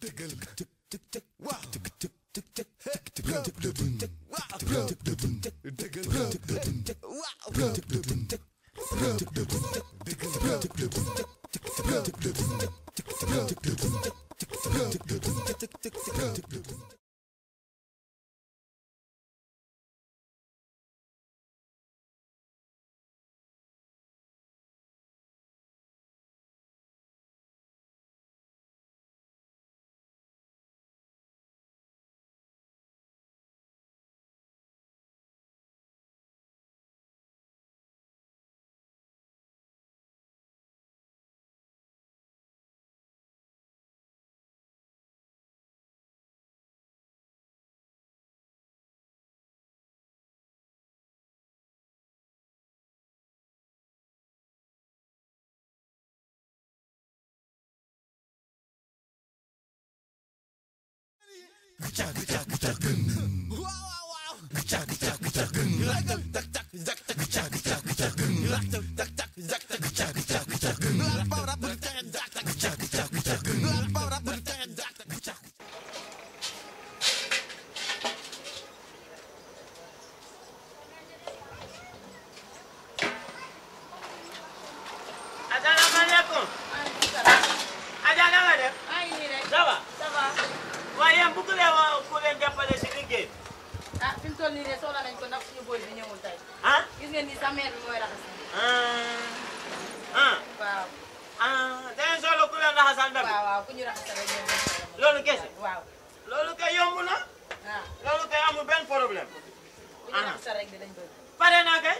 asalaamaaleykum. Adja na nga def. maa ngi nii rek ça va. ça va waaye yéen bëgg leen wa ku leen jàppale si liggéey. ah fi mu toll nii de soxla nañ ko ndax suñu boy bi ñëwul tey ah. gis ngeen ni sa mère bi mooy raxas ah. ah. waaw ah da ngeen soxla ku leen raxasal ndab. waaw waaw ku ñu raxasal rek ñoom ñoo soxla. loolu kese. waaw loolu kay yomb na. waaw loolu kay amul benn problème. ku ñu raxasal rek dinañ bëgg pare naa kay.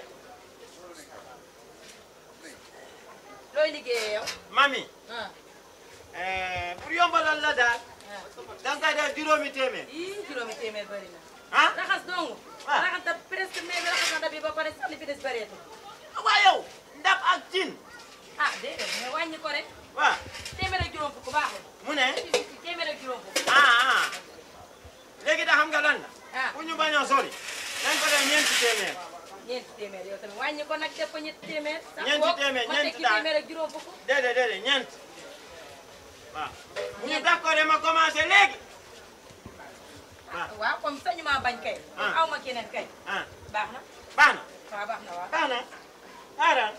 looy liggéeyee yow mami. ah eh, pour yombalal la daal. ah da nga koy def juróomi téeméer. ii juróomi téeméer bëri na ah. raxas dong Ah. raxas da presque mais bi raxas na da bi ba pare sax li fi des bëreetul waa yow. ndab ak cin. ah déedéet mais wàññi ko rek waaw. téeméer ak juróom fukk baaxul mu ne. téeméer ak juróom fukk ah ah. léegi da xam nga lan la. ah bu ñu bañ a sori. dañ ko def ñeenti téeméer. ñeenti téeméer yow tamit wàññi ko nag def ko ñetti téeméer sax Ñeenti boog téeméer, ma ñeenti tekki daal. téeméer ak juróom fukk déedéet déedéet ñeent. waaw. bu ñu Ñeent. d'accord ma commencé léegi. waaw. waaw comme sañu maa bañ kay Ah. aw ma keneen kay ah baax na baax na. waaw baax na waaw baax na. xaaral.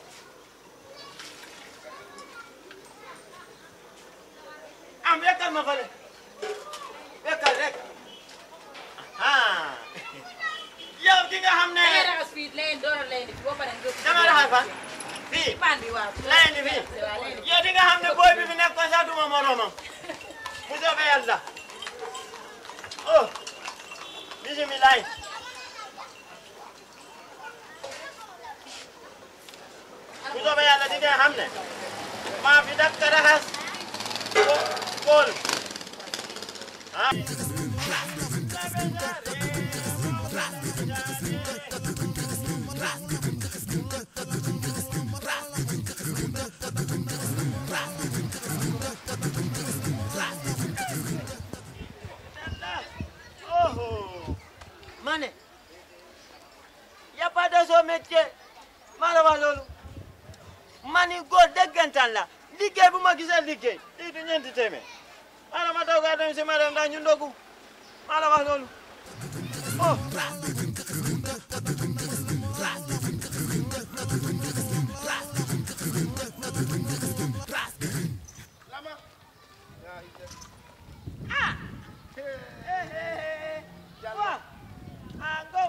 am wekkal ma fële. wekkal rek. ah. yow ki nga xam ne. da ngay raxas fii leen door a leen di boo paree nga dama raxas fan. fii. paan bi waaw leen di fii. waaw leen di yow di nga xam ne booy bi fi nekkoon sax duma moromam. bu soobee yàlla. oh. bisimilah. bu soobee yàlla di nga xam ne. maa fi dakk raxas. ko kool. ah. Oh, ma ne y a pas de sot métier maa la wax loolu ma ni góor dëggantaan la liggéey bu ma gisee liggéey lii du ñeenti téeméer maa la ma doog a dem si ma dem ndax ñu ndogu maa la wax loolu oh. ah. waaw. ah Ngom.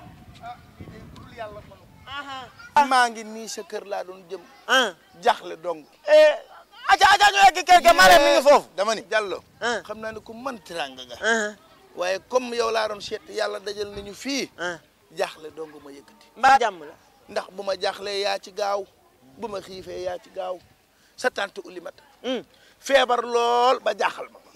aha. maa ngi nii sa kër laa doon jëm ah. jaxle dong aca aca ñu egg kër ga Marème mi ngi foofu. dama ni Diallo ah. xam naa ne ku mën teraanga nga ah. waaye comme yow laa doon seet yàlla dajal nañu fii ah. jaxle dong ma yëkkati mbaa jàmm la. ndax bu ma jaxlee yaa ci gaaw bu ma xiifee yaa ci gaaw sa tante ulimata feebar lool ba jaaxal ma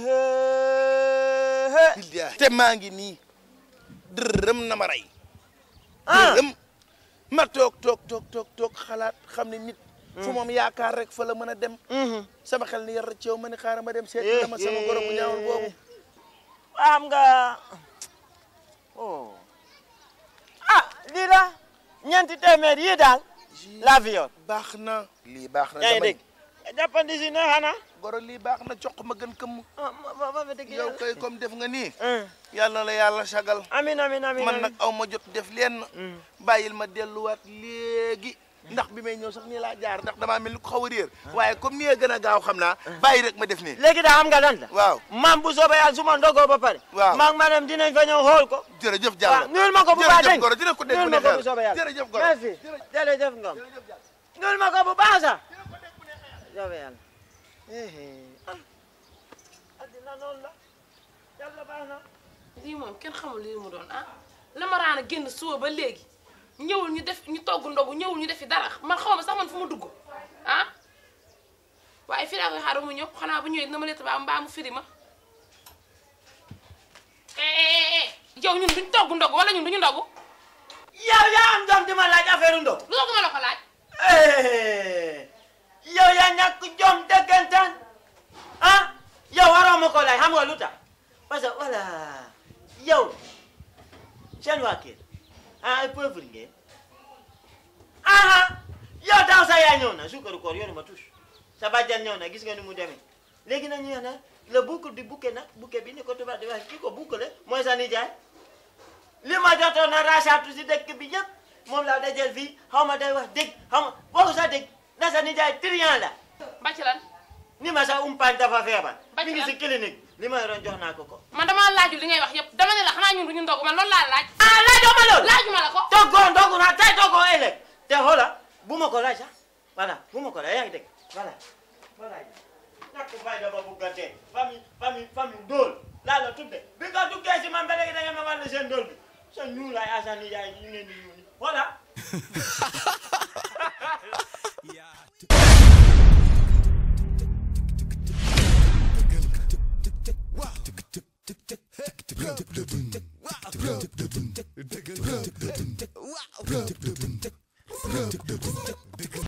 billaahi te maa ngi nii dërëm na ma rey ah. dërëm ma toog toog toog toog toog xalaat xam ne nit fu moom yaakaar rek fa la mën a dem sama xel ni yar ci yow ma ni xaaral ma dem seeti dama sama goro bu ñaawul boobu xam nga oh ah lii la ñeenti téeméer yii daal laa fi yor baax na lii baax na yaa ngi dama dégg ni jàppandi si ne xanaa goro lii baax na coq ma gën këmm ah ma ma ma dëgg yow kay comme def nga nii ah yàlla na la yàlla sagal amin amin amin man amin. nag aw ma jot def lenn bàyyil ma delluwaat léegi ndax bi may ñëw sax nii laa jaar ndax damaa mel ni ko xaw a réer waaye comme nii gën a gaaw xam naa bàyyi rek ma def nii léegi daa xam nga lan la waaw maam bu soobee yàlla su ma ndogoo ba pare Waaw. maag ma dem dinañ fa ñëw xool ko jërëjëf waaw Diallo nuyul ma ko bu baax jërëjëf dégg goro dina ko dégg nuyul bu ma ne ko bu soobee yàlla jërëjëf goro merci jërëjëf ngom nuyul ma ko bu baax sax soobee yàlla ah addina noonu la yàlla baax na lii moom kenn xamul lii mu doon ah la ma raan a génn suba ba léegi ñëwul ñu def ñu togg ndogu ñëwul ñu defi dara man xaw ma sax man fu ma dugg ah waaye fii laa koy xaar ba mu ñëw xanaa bu ñëwee dina ma lett ba mbaa mu firi ma eh yow ñun duñ togg ndogu wala ñun duñu ndogu yow yaa am doom di ma laaj affaire ndo lu ko ma la ko laaj yow yaa ñàkk jom dëggantaan ah yow waroo ma ko laaj xam nga lu tax parce que voilà yow seen waa kër ah ay pauvre ngeen aha yow daaw sa yaa ñëw na suukaru koor yoonu ma tus sa bàjjan ñëw na gis nga ni mu demee léegi nag ñu ne le boucle du bouquet nag bouquet bi ni ko tubaab di wax kii ko boucle mooy sa nijaay li ma jotoon na rasaatu si dëkk bi yëpp moom laa dajal fii xaw ma day wax dégg xaw ma boo sa dégg na sa nijaay trian la ba ci lan ni ma sa umpaañ dafa feebar Ba mi ngi ci si clinique li ma yoroon jox naa ko ko man damaa laaju li ngay wax yëpp dama ne la xanaa ñun duñu ndogu man loolu laa laaj ah laajoo ma loolu laajuma la ko toggoo ndogu naa tey toggoo ëllëg te xoola bu ma ko laaj sax voilà bu ma ko laaj yaa ngi dégg voilà voilà ñàkk fayda ba buggantee famille famille famille ndóol laa la tudde bi nga duggee si man ba léegi da ngeen ma wàll seen ndóol bi sa ñuulaay asan nijaay ñu ngeen di ñuul voilà